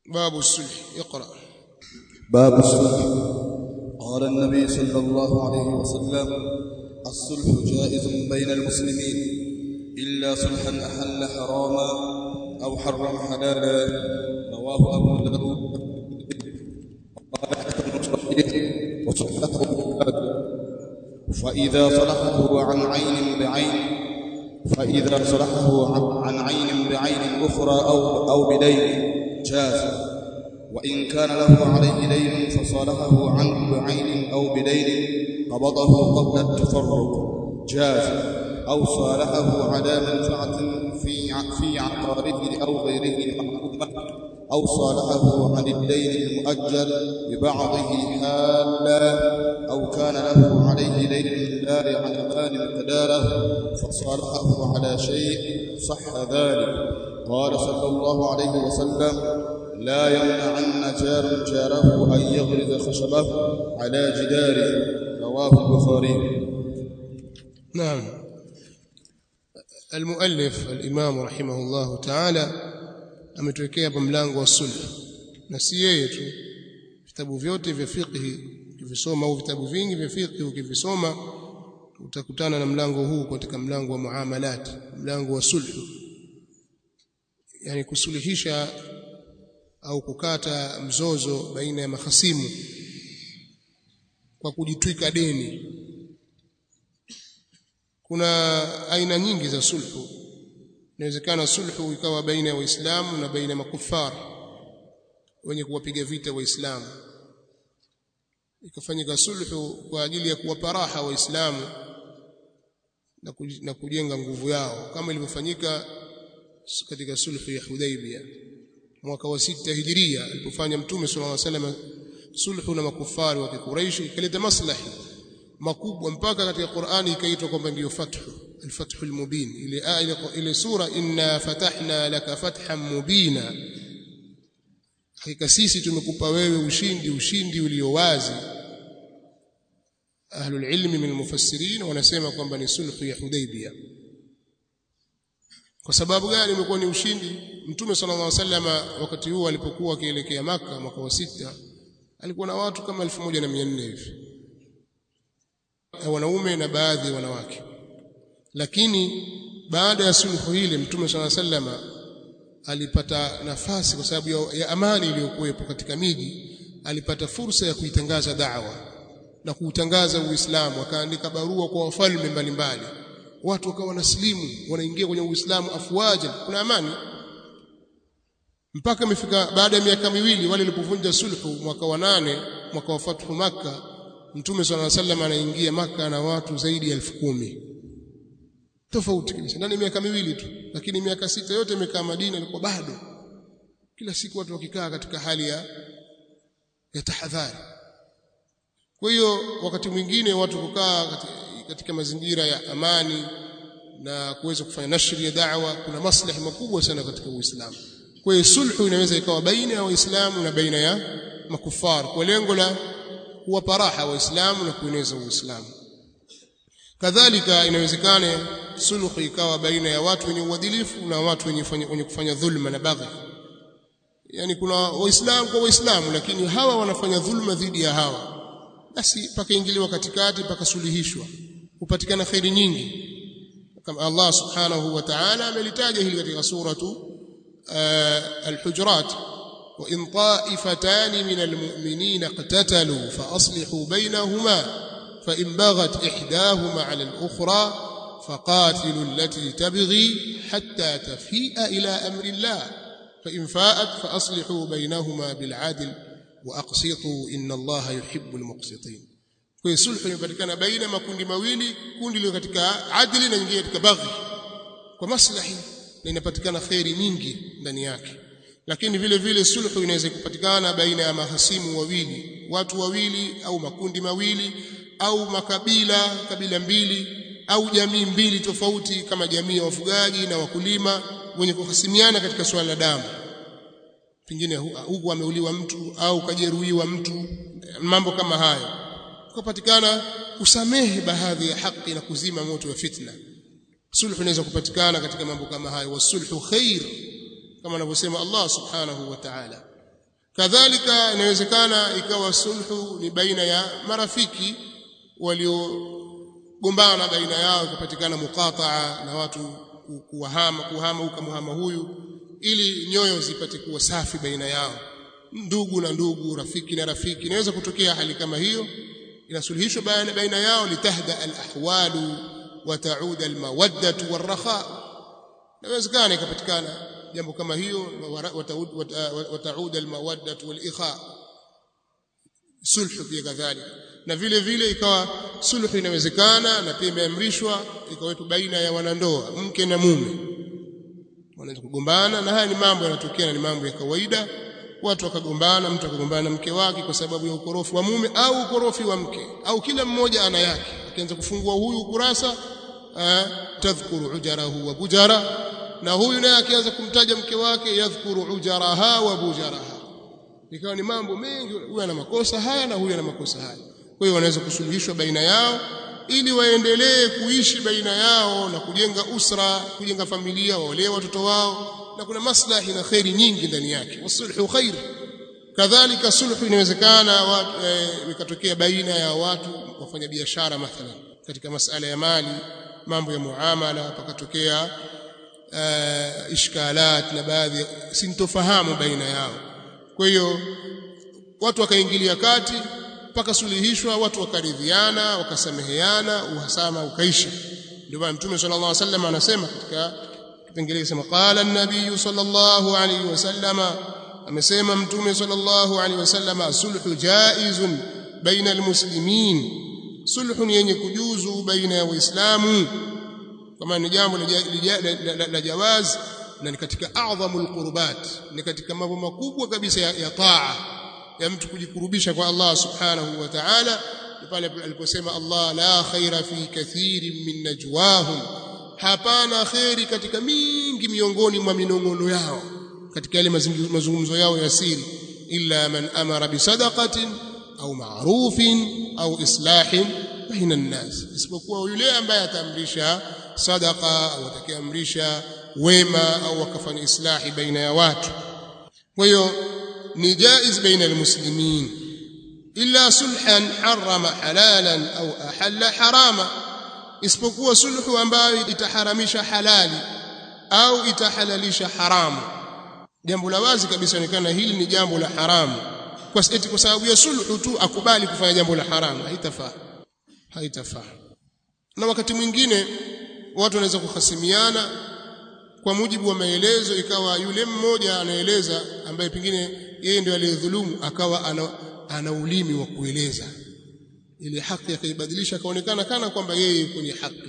باب الصلح اقرأ باب الصلح قال النبي صلى الله عليه وسلم الصلح جائز بين المسلمين إلا صلحا أحل حراما أو حرم حلالا رواه أبو داود قال حسن صحيح وصححه فإذا صلحه عن عين بعين فإذا صلحه عن عين بعين أخرى أو أو بدين جاز وإن كان له عليه دين فصالحه عنه بعين أو بدين قبضه قبل التفرق جاز أو صالحه على منفعة في في عقاره أو غيره محكومة أو صالحه عن الدين المؤجل ببعضه حالا أو كان له عليه دين لله يعلمان مقداره فصالحه على شيء صح ذلك قال صلى الله عليه وسلم لا يمنعن جار جاره أن يغرز خشبه على جداره رواه البخاري نعم المؤلف الإمام رحمه الله تعالى ametuwekea hapa mlango wa sulh na si yeye tu vitabu vyote vya fiqh ukivisoma au vitabu vingi vya fiqh ukivisoma utakutana na mlango huu katika mlango wa muamalat mlango wa sulh yani kusuluhisha au kukata mzozo baina ya mahasimu kwa kujitwika deni kuna aina nyingi za sulhu inawezekana sulhu ikawa baina ya waislamu na baina ya makufar wenye kuwapiga vita waislamu ikafanyika sulhu kwa ajili ya kuwapa raha waislamu na kujenga nguvu yao kama ilivyofanyika katika sulhu ya Hudaybiyah mwaka wa sita hijiria alipofanya mtume sallallahu alaihi wasallam sulhu na makufari wa Quraysh ikaleta maslahi makubwa mpaka katika Qur'ani ikaitwa kwamba ndiyo fathu al-fathu al-mubin ile aya ile sura inna fatahna laka fathan mubina hakika sisi tumekupa wewe ushindi ushindi ulio wazi ahlul ilmi min al-mufassirin wanasema kwamba ni sulhu ya Hudaybiyah kwa sababu gani imekuwa ni ushindi mtume sallallahu alaihi wasallam wakati huo alipokuwa akielekea maka mwaka wa sita alikuwa na watu kama 1400 hivi wanaume na baadhi ya wanawake lakini baada ya sulhu hile mtume sallallahu alaihi wasallam alipata nafasi kwa sababu ya, ya amani iliyokuwepo katika miji alipata fursa ya kuitangaza da'wa na kuutangaza Uislamu akaandika barua kwa wafalme mbalimbali watu wakawa wanaslimu wanaingia kwenye Uislamu afwaja kuna amani mpaka imefika baada ya miaka miwili wale walipovunja sulhu mwaka wa nane mwaka wa fathu maka mtume swalla sallam anaingia maka na watu zaidi ya elfu kumi tofauti kabisa ndani miaka miwili tu lakini miaka sita yote imekaa Madina ilikuwa bado kila siku watu wakikaa katika hali ya ya tahadhari kwa hiyo wakati mwingine watu kukaa katika, katika mazingira ya amani na kuweza kufanya nashri ya da'wa kuna maslahi makubwa sana katika Uislamu kwa hiyo sulhu inaweza ikawa baina ya waislamu na baina ya makufar kwa lengo la kuwapa raha waislamu na kueneza uislamu kadhalika inawezekana sulhu ikawa baina ya watu wenye uadilifu na watu wenye, wenye kufanya dhulma na baghi yani kuna waislamu kwa waislamu lakini hawa wanafanya dhulma dhidi ya hawa basi pakaingiliwa katikati pakasuluhishwa kupatikana khairi nyingi kama Allah subhanahu wa ta'ala amelitaja hili katika suratu الحجرات وإن طائفتان من المؤمنين اقتتلوا فأصلحوا بينهما فإن بغت إحداهما على الأخرى فقاتلوا التي تبغي حتى تفيء إلى أمر الله فإن فاءت فأصلحوا بينهما بالعدل وأقسطوا إن الله يحب المقسطين kwa sulhu inapatikana baina makundi mawili kundi liko katika adili na nyingine katika baghi kwa maslahi na inapatikana khairi nyingi ndani yake lakini vile vile sulhu inaweza kupatikana baina ya mahasimu wawili watu wawili au makundi mawili au makabila kabila mbili au jamii mbili tofauti kama jamii ya wafugaji na wakulima wenye kuhasimiana katika swala la damu pengine huku ameuliwa mtu au kajeruhiwa mtu mambo kama hayo kupatikana kusamehe baadhi ya haki na kuzima moto wa fitna sulhu inaweza kupatikana katika mambo kama hayo wasulhu khair kama anavyosema Allah subhanahu wa ta'ala kadhalika inawezekana ikawa sulhu ni baina ya marafiki waliogombana baina yao ikapatikana muqataa na watu kuhama kuhama ukamhama huyu ili nyoyo zipate kuwa safi baina yao ndugu na ndugu rafiki na rafiki inaweza kutokea hali kama hiyo inasuluhishwa baina baina yao litahda alahwalu wa taud almawaddatu warraha inawezekana ikapatikana jambo kama hiyo wa taud almawaddatu walikha sulhu pia kadhalika na vile vile ikawa sulhu inawezekana na pia imeamrishwa ikawepo baina ya wanandoa mke na mume wanaweza kugombana na haya ni mambo yanatokea na ni mambo ya kawaida watu wakagombana mtu akagombana na mke wake kwa sababu ya ukorofi wa mume au ukorofi wa mke au kila mmoja ana yake akianza kufungua huyu ukurasa tadhkuru ujarahu wa bujara na huyu naye akianza kumtaja mke wake yadhkuru ujaraha wa bujaraha ikawa ni mambo mengi huyu ana makosa haya na huyu ana makosa haya kwa hiyo wanaweza kusuluhishwa baina yao ili waendelee kuishi baina yao na kujenga usra kujenga familia waolee watoto wao na kuna maslahi na khairi nyingi ndani yake wasulhu khair kadhalika sulhu inawezekana ikatokea e, baina ya watu wafanya biashara mathalan katika masala ya mali mambo ya muamala pakatokea uh, ishkalat na baadhi sintofahamu baina yao kwa hiyo watu wakaingilia kati mpaka suluhishwa watu wakaridhiana wakasameheana uhasama ukaisha ndio maana mtume sallallahu alaihi wasallam anasema katika kipengele kisema qala an-nabiy sallallahu alaihi wasallam amesema mtume sallallahu alaihi wasallam sulhu jaizun baina almuslimin sulhu ni yenye kujuzu baina ya waislamu kama ni jambo la jawaz na ni katika adhamul qurbat ni katika mambo makubwa kabisa ya, ya taa ya mtu kujikurubisha kwa Allah subhanahu wa ta'ala pale aliposema Allah la khaira fi kathirin min najwahum hapana khairi katika mingi miongoni mwa minongono yao katika yale mazungumzo yao ya siri illa man amara bisadaqatin au ma'rufin au islahin baina an-nas isipokuwa yule ambaye ataamrisha sadaqa au atakayeamrisha wema au akafanya islahi baina ya watu kwa hiyo ni jaiz baina almuslimin illa sulhan harama halalan au ahalla harama isipokuwa sulhu ambayo itaharamisha halali au itahalalisha haramu jambo la wazi kabisa onekana hili ni jambo la haramu kwa eti kwa sababu ya sulhu tu akubali kufanya jambo la haramu haitafaa haitafaa na wakati mwingine watu wanaweza kuhasimiana kwa mujibu wa maelezo ikawa yule mmoja anaeleza ambaye pengine yeye ndio aliyedhulumu akawa ana, ana ulimi wa kueleza ile haki akaibadilisha akaonekana kana kwamba yeye kwenye haki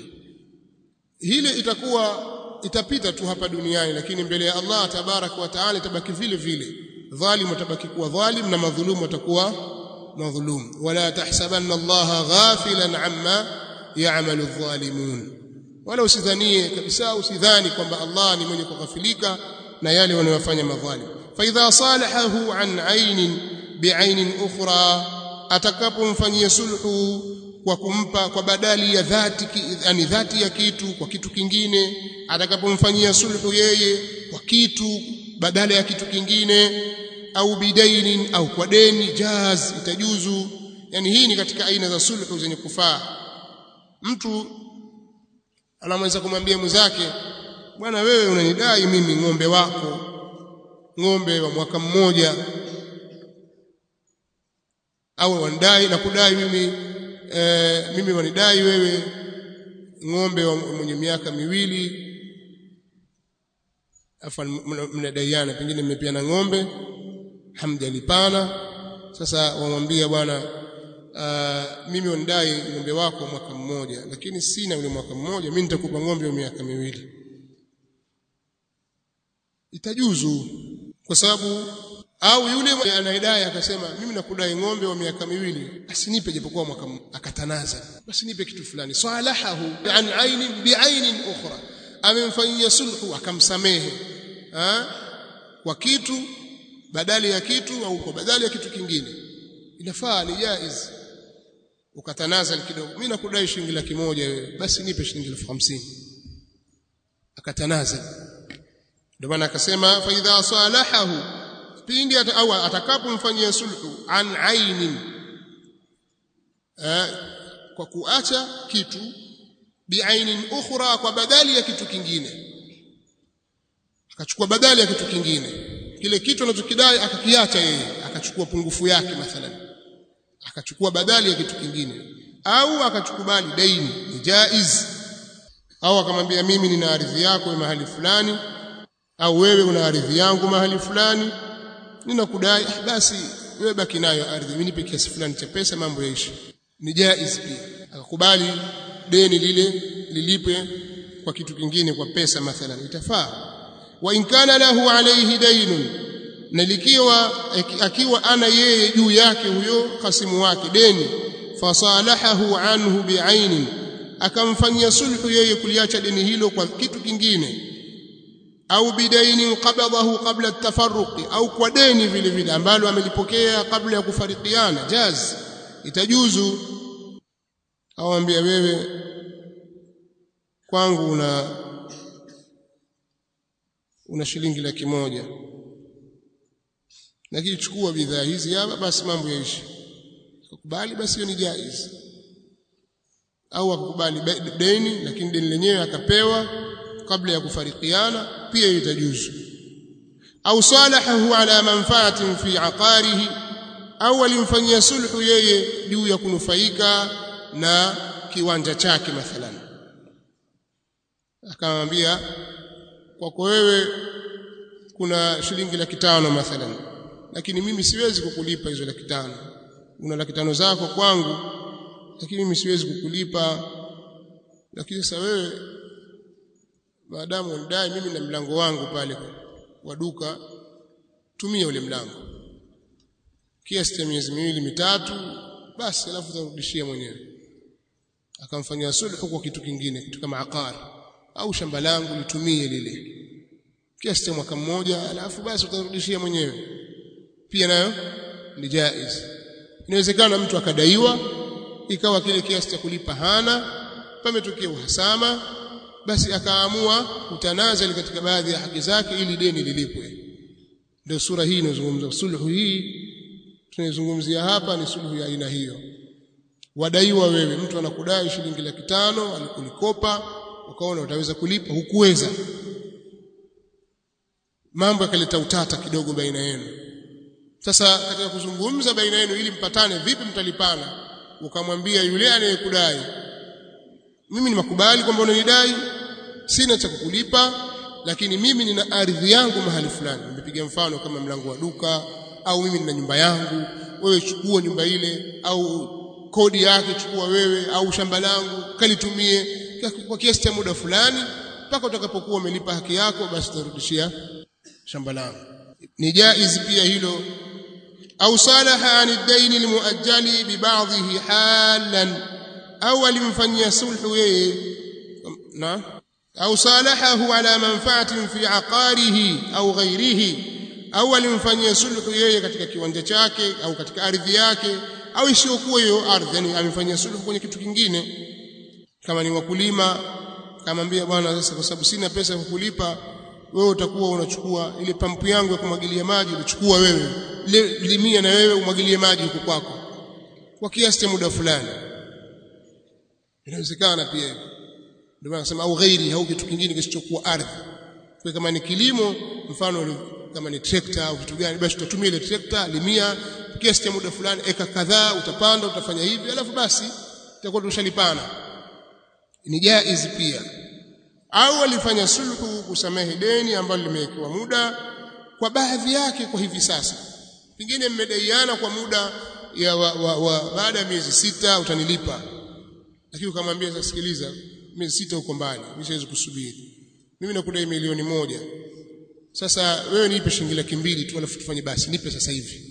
hile itakuwa itapita tu hapa duniani lakini mbele ya Allah tabarak wa taala itabaki vile vile dhalim atabaki kuwa dhalim na madhulumu atakuwa madhulum wala tahsabanna Allah ghafilan amma ya'malu adh-dhalimun wala usidhanie kabisa usidhani kwamba Allah ni mwenye kughafilika na yale wanayofanya madhalim fa idha salahahu an ainin bi'ainin ukhra atakapomfanyia sulhu kwa kumpa kwa badali ya dhati yani dhati ya kitu kwa kitu kingine atakapomfanyia sulhu yeye kwa kitu badala ya kitu kingine au bidainin au kwa deni jaz itajuzu yani hii ni katika aina za sulhu zenye kufaa mtu anaweza kumwambia mwenzake bwana wewe unanidai mimi ng'ombe wako ng'ombe wa mwaka mmoja au wanidai na kudai mimi e, mimi wanidai wewe ng'ombe wa mwenye miaka miwili afa mnadaiana pengine mmepiana ng'ombe hamjalipana sasa wamwambia bwana uh, mimi wanidai ng'ombe wako mwaka mmoja lakini sina ule mwaka mmoja mimi nitakupa ng'ombe wa miaka miwili itajuzu kwa sababu au yule anaidai akasema mimi nakudai ng'ombe wa miaka miwili asinipe japokuwa mwaka mmoja akatanaza basi nipe kitu fulani salahahu an ainin biainin ukhra amemfanyia sulhu akamsamehe ha? kwa kitu badali ya kitu au kwa badali ya kitu kingine inafaa ni jaiz ukatanaza kidogo mimi nakudai shilingi laki moja wewe basi nipe shilingi elfu hamsini akatanaza ndio maana akasema fa idha salahahu pindi ata, au atakapomfanyia sulhu an ainin eh, kwa kuacha kitu biainin ukhra kwa badali ya kitu kingine akachukua badali ya kitu kingine kile kitu anachokidai akakiacha yeye akachukua pungufu yake mathalan akachukua badali ya kitu kingine au akachukubali daini ni jaiz au akamwambia mimi nina ardhi yako mahali fulani au wewe una ardhi yangu mahali fulani ninakudai ah, basi wewe baki nayo ardhi mimi nipe kiasi fulani cha pesa mambo yaishi ni jaiz pia akakubali deni lile lilipwe kwa kitu kingine kwa pesa mathalan itafaa wa in kana lahu alayhi daynun na likiwa akiwa ana yeye juu yake huyo khasimu wake deni fasalahahu anhu bi'ainin akamfanyia sulhu yeye kuliacha deni hilo kwa kitu kingine au bidainin qabadahu qabla at-tafarruq au kwa deni vile vile ambalo amelipokea kabla ya kufarikiana jaz itajuzu au ambia wewe kwangu una una shilingi laki moja lakini chukua bidhaa hizi hapa basi mambo yaishi akakubali basi hiyo ni jaiz au akakubali deni lakini deni lenyewe akapewa kabla ya kufarikiana pia itajuzu au salahahu ala manfaatin fi aqarihi au alimfanyia sulhu yeye juu ya kunufaika na kiwanja chake mathalan akamwambia kwako wewe kuna shilingi laki tano mathalan lakini mimi siwezi kukulipa hizo laki tano una laki tano zako kwangu lakini mimi siwezi kukulipa lakini sasa wewe maadamu unidai mimi na mlango wangu pale wa duka tumia ule mlango kiasi cha miezi miwili mitatu basi alafu utarudishia mwenyewe akamfanyia sulhu kwa kitu kingine kitu kama aqari au shamba langu litumie lile kiasi cha mwaka mmoja alafu basi utarudishia mwenyewe pia nayo ni jaiz inawezekana mtu akadaiwa ikawa kile kiasi cha kulipa hana pametokea uhasama basi akaamua kutanazali katika baadhi ya haki zake ili deni lilipwe ndio sura hii inazungumza sulhu hii tunayozungumzia hapa ni sulhu ya aina hiyo wadaiwa wewe mtu anakudai shilingi laki tano alikulikopa ukaona utaweza kulipa hukuweza mambo yakaleta utata kidogo baina yenu sasa katika kuzungumza baina yenu ili mpatane vipi mtalipana ukamwambia yule anayekudai mimi ni makubali kwamba unanidai sina cha kukulipa lakini mimi nina ardhi yangu mahali fulani nimepiga mfano kama mlango wa duka au mimi nina nyumba yangu wewe chukua nyumba ile au kodi yake chukua wewe au shamba langu kalitumie kwa kiasi cha muda fulani mpaka utakapokuwa umelipa haki yako basi utarudishia shamba langu ni jaiz pia hilo au salaha an ad-dayn al-muajjali bi ba'dhihi halan au alimfanyia sulhu yeye na au salahahu ala manfaatin fi aqarihi au ghairihi au alimfanyia sulhu yeye katika kiwanja chake au katika ardhi yake au isiyokuwa hiyo ardhi yani amefanyia sulhu kwenye kitu kingine kama ni wakulima kamwambia bwana sasa kwa sababu sina pesa ya kukulipa wewe utakuwa unachukua ile pampu yangu ya kumwagilia maji unachukua wewe ile limia na wewe umwagilie maji huko kwako kwa kiasi cha muda fulani inawezekana pia hivyo ndio maana nasema au ghairi au kitu kingine kisichokuwa ardhi kwa kama ni kilimo mfano kama ni trekta au kitu gani basi tutatumia ile trekta limia kiasi cha muda fulani eka kadhaa utapanda utafanya hivi alafu basi itakuwa tushalipana ni jaiz pia au alifanya sulhu kusamehe deni ambalo limewekewa muda kwa baadhi yake kwa hivi sasa pengine mmedaiana kwa muda ya wa, wa, wa, baada ya miezi sita utanilipa lakini ukamwambia sasa sikiliza miezi sita uko mbali mimi siwezi kusubiri mimi nakudai milioni moja sasa wewe nipe shilingi laki mbili tu alafu tufanye basi nipe sasa hivi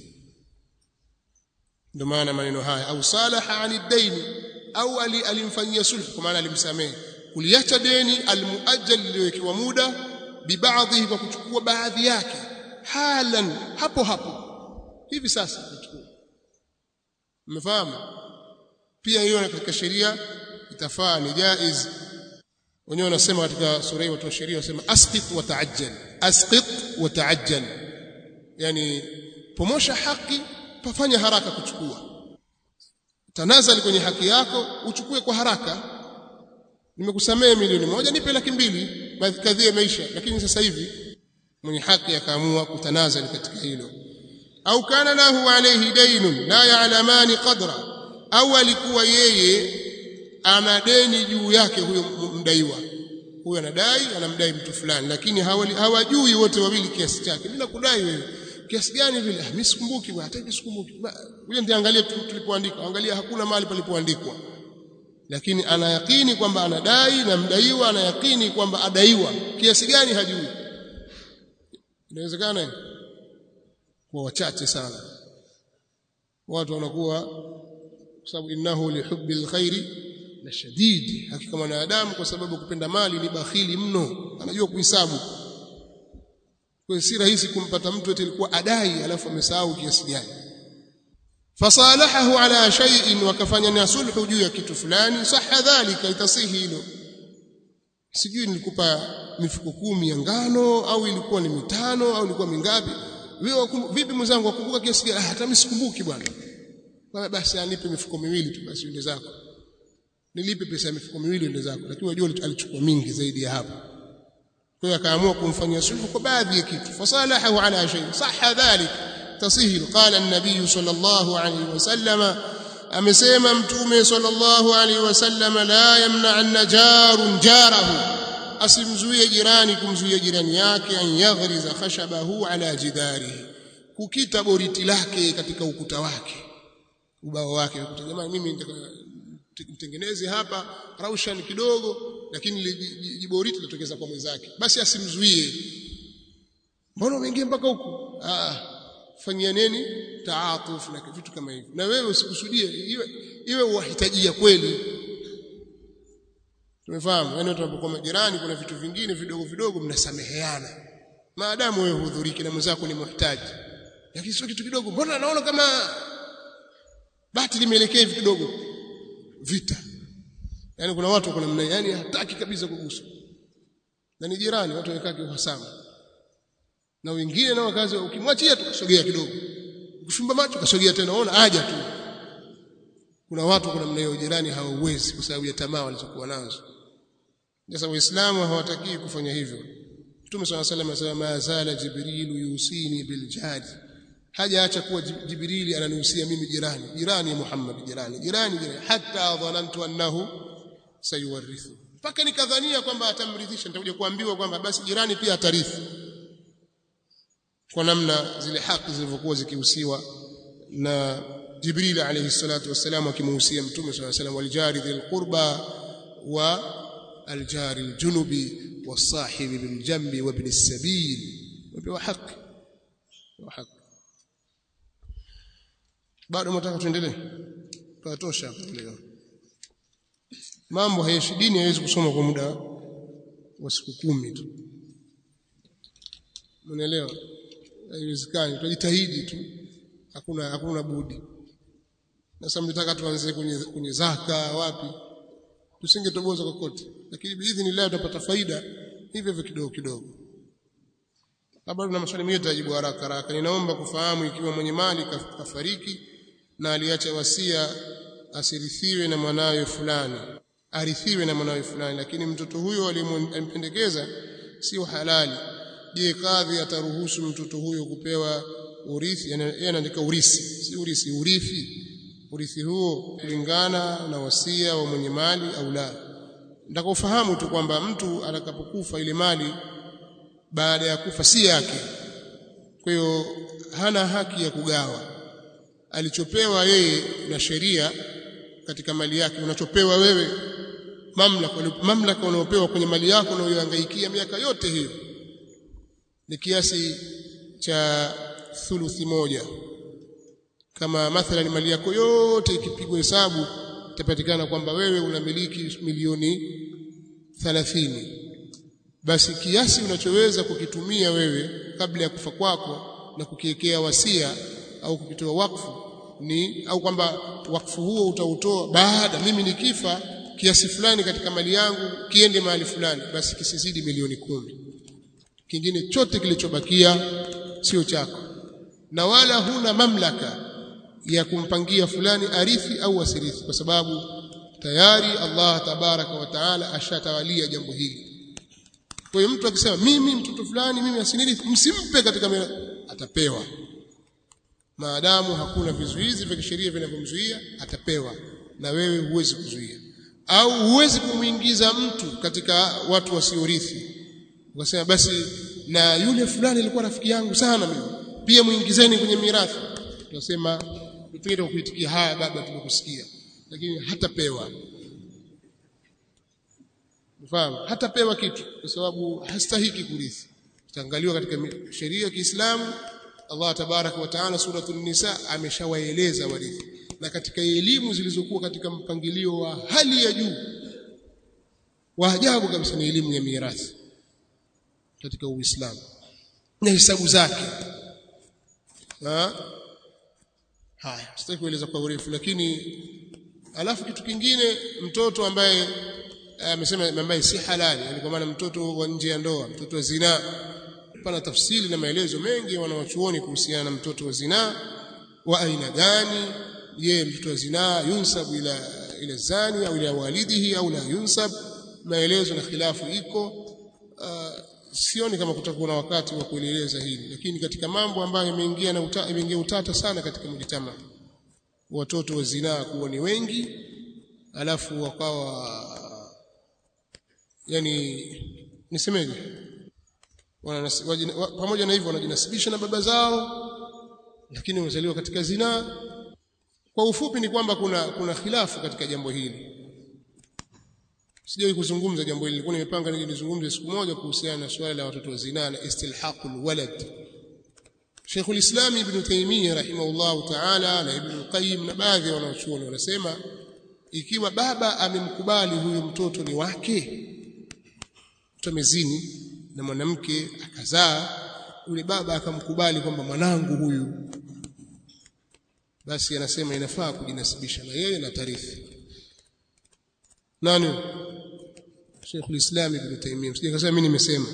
ndio maana maneno haya au salaha ani daini au alimfanyia sulhu kwa maana alimsamehe kuliacha deni almuajjal lililowekewa muda bibaadhi kwa kuchukua baadhi yake halan hapo hapo hivi sasa kuchukua mmefahamu pia hiyo katika sheria itafaa ni jaiz wenyewe wanasema katika sura hii watu wa sheria wanasema asqit wa ta'ajjal asqit wa ta'ajjal yani pomosha haki pafanya haraka kuchukua tanazali kwenye haki yako uchukue kwa haraka nimekusamehe milioni moja nipe laki mbili kadhia maisha lakini sasa hivi mwenye haki akaamua kutanazali katika hilo au kana lahu alayhi daynun la ya'lamani qadra au alikuwa yeye ana deni juu yake huyo mdaiwa huyo anadai anamdai mtu fulani lakini hawali, hawajui wote wawili kiasi chake bila kudai wewe kiasi gani vile ah, mimi sikumbuki bwana hata sikumbuki wewe ndiye angalia tulipoandika angalia hakuna mahali palipoandikwa lakini ana yakini kwamba anadai na mdaiwa ana yakini kwamba adaiwa kiasi gani hajui inawezekana kwa wachache sana watu wanakuwa kwa sababu innahu lihubbil khairi la shadid hakika mwanadamu kwa sababu kupenda mali ni bakhili mno anajua kuhesabu kwa si rahisi kumpata mtu eti alikuwa adai alafu amesahau kiasi gani fasalahahu ala shay'in wakafanya na sulhu juu ya kitu fulani sahha dhalika itasihi hilo sijui nilikupa mifuko kumi ya ngano au ilikuwa ni mitano au ilikuwa mingapi wewe vipi mwenzangu wakumbuka kiasi gani hata mimi sikumbuki bwana kwa basi anipe mifuko miwili tu basi ende zako nilipe pesa ya mifuko miwili ende zako lakini wajua alichukua mingi zaidi ya hapo kwa hiyo akaamua kumfanyia sulhu kwa baadhi ya kitu fasalahahu ala shay sahha dhalik tasihi qala an-nabiy sallallahu alayhi wasallam amesema mtume sallallahu alayhi wasallam la yamna'anna jarun jarahu asimzuie jirani kumzuia jirani yake an yaghriza khashabahu ala jidarihi kukita boriti lake katika ukuta wake ubao wake jamani mimi nitengeneze hapa raushan kidogo lakini jiboriti litokeza kwa mwenzake basi asimzuie mbona umeingia mpaka huku ah fanyia nini taatuf na vitu kama hivyo na wewe usikusudie iwe iwe uhitajia kweli tumefahamu yani tunapokuwa majirani kuna vitu vingine vidogo vidogo mnasameheana maadamu wewe hudhuriki na mwenzako ni muhitaji lakini sio kitu kidogo mbona naona kama bati limeelekea hivi kidogo vita yani kuna watu kuna mna yani hataki kabisa kuguswa na ni jirani watu wamekaa kiuhasama na wengine nao kazi ukimwachia tukasogea kidogo ukifumba macho kasogea tena ona aja tu kuna watu kuna mna hiyo jirani hawawezi kwa sababu ya tamaa walizokuwa nazo sasa waislamu hawataki kufanya hivyo Mtume swalla salam anasema ma zala jibril yusini bil jadi hajaacha kuwa jibrili ananihusia mimi jirani jirani Muhammad jirani jirani jirani hata dhanantu annahu sayuwarithu mpaka nikadhania kwamba atamrithisha nitakuja kuambiwa kwamba basi jirani pia atarithi kwa namna zile haki zilivyokuwa zikihusiwa na Jibril alayhi salatu wassalam akimuhusia Mtume صلى الله عليه وسلم waljari dhil qurba wa aljari aljunubi wasahibi biljambi wa ibn as-sabil wa haki wa haki bado mtaka tuendelee tutosha leo mambo hayashi dini haiwezi kusoma kwa muda wa siku kumi tu unaelewa haiwezekani tutajitahidi tu hakuna hakuna budi sasa mnataka tuanze kwenye kwenye zaka wapi tusingetoboza kokote lakini biidhnillah tutapata faida hivyo hivyo kidogo kidogo labda na maswali mengine tutajibu haraka haraka ninaomba kufahamu ikiwa mwenye mali kafariki na aliacha wasia asirithiwe na mwanawe fulani arithiwe na mwanawe fulani lakini mtoto huyo alimpendekeza sio halali je kadhi ataruhusu mtoto huyo kupewa urithi yeye anaandika urisi si urisi urithi urithi huo kulingana na wasia wa mwenye mali au la ndaka ufahamu tu kwamba mtu atakapokufa ile mali baada ya kufa si yake kwa hiyo hana haki ya kugawa alichopewa yeye na sheria katika mali yake unachopewa wewe mamlaka mamlaka unaopewa kwenye mali yako unayohangaikia miaka yote hiyo ni kiasi cha thuluthi moja kama mathalan mali yako yote ikipigwa hesabu itapatikana kwamba wewe unamiliki milioni 30 basi kiasi unachoweza kukitumia wewe kabla ya kufa kwako na kukiwekea wasia au kukitoa wakfu ni au kwamba wakfu huo utautoa baada mimi nikifa kiasi fulani katika mali yangu kiende mahali fulani basi kisizidi milioni kumi kingine chote kilichobakia sio chako na wala huna mamlaka ya kumpangia fulani arithi au asirithi kwa sababu tayari Allah tabaraka wa taala ashatawalia jambo hili kwa hiyo mtu akisema mimi mtoto fulani mimi asinirithi msimpe katika mira, atapewa maadamu hakuna vizuizi vya kisheria vinavyomzuia atapewa na wewe huwezi kuzuia au huwezi kumuingiza mtu katika watu wasiorithi ukasema basi na yule fulani alikuwa rafiki yangu sana mimi pia muingizeni kwenye mirathi tunasema tupende kuitikia haya baba tumekusikia lakini hatapewa mfahamu hatapewa kitu kwa sababu hastahiki kurithi itaangaliwa katika sheria ya Kiislamu Allah tabaraka wa taala suratul nisa ameshawaeleza warithi na katika elimu zilizokuwa katika mpangilio wa hali ya juu wa ajabu kabisa ni elimu ya mirathi katika Uislamu na hesabu zake ha? haya sitaki kueleza kwa urefu lakini alafu kitu kingine mtoto ambaye amesema ambaye si halali yani kwa maana mtoto wa nje ya ndoa mtoto wa zina pana tafsiri na maelezo mengi wanawachuoni kuhusiana na mtoto wa zina wa aina gani je mtoto wa zina yunsab ila ila zani au ila walidihi au la yunsab maelezo na khilafu iko uh, sioni kama kutakuwa na wakati wa kueleza hili lakini katika mambo ambayo yameingia na uta, yameingia utata sana katika mjitama watoto wa zinaa kuwa ni wengi alafu wakawa yani nisemeje pamoja na hivyo wanajinasibisha na baba zao lakini wamezaliwa katika zinaa kwa ufupi ni kwamba kuna kuna khilafu katika jambo hili sijawahi kuzungumza jambo hili nilikuwa nimepanga nije nizungumze siku moja kuhusiana na swala la watoto wa zinaa na istilhaqul walad Sheikh al-Islam Ibn Taymiyyah rahimahullah ta'ala na Ibn Qayyim na baadhi ya wanachuoni wanasema ikiwa baba amemkubali huyu mtoto ni wake mtu amezini na mwanamke akazaa yule baba akamkubali kwamba mwanangu huyu basi anasema inafaa kujinasibisha na yeye na tarithi nani Sheikh al-Islam Ibn Taymiyyah sije kasema mimi nimesema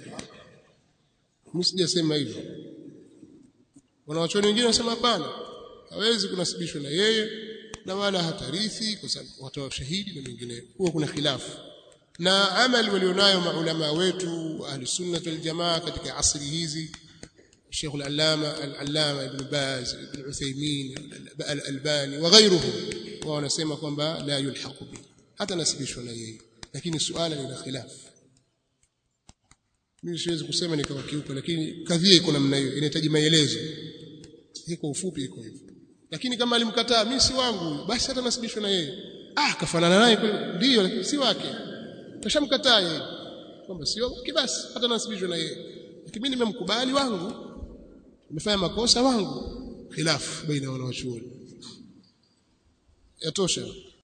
mimi sijasema hivyo wanawachuoni wengine wanasema hapana hawezi kunasibishwa na yeye na wala hatarithi kwa sababu watoa shahidi na mengineyo huwa kuna khilafu na amali walionayo maulama wetu ahli sunna wal jamaa katika asri hizi Sheikh al-Allama al-Allama Ibn Baz Ibn Uthaymeen al-Albani wa ghayruhum wao wanasema kwamba la yulhaqu bi hata nasibishwa na yeye lakini suala lina khilafu mimi siwezi kusema nikawakiuka lakini kadhia iko namna hiyo inahitaji maelezo hii kwa ufupi iko hivyo lakini kama alimkataa mimi si wangu basi hata nasibishwa na yeye ah kafanana naye ndio lakini si wake kashamkataa yeye kwamba sio wake basi hata nasibishwa na yeye lakini mimi nimemkubali wangu nimefanya makosa wangu khilafu baina wanawachuoni yatosha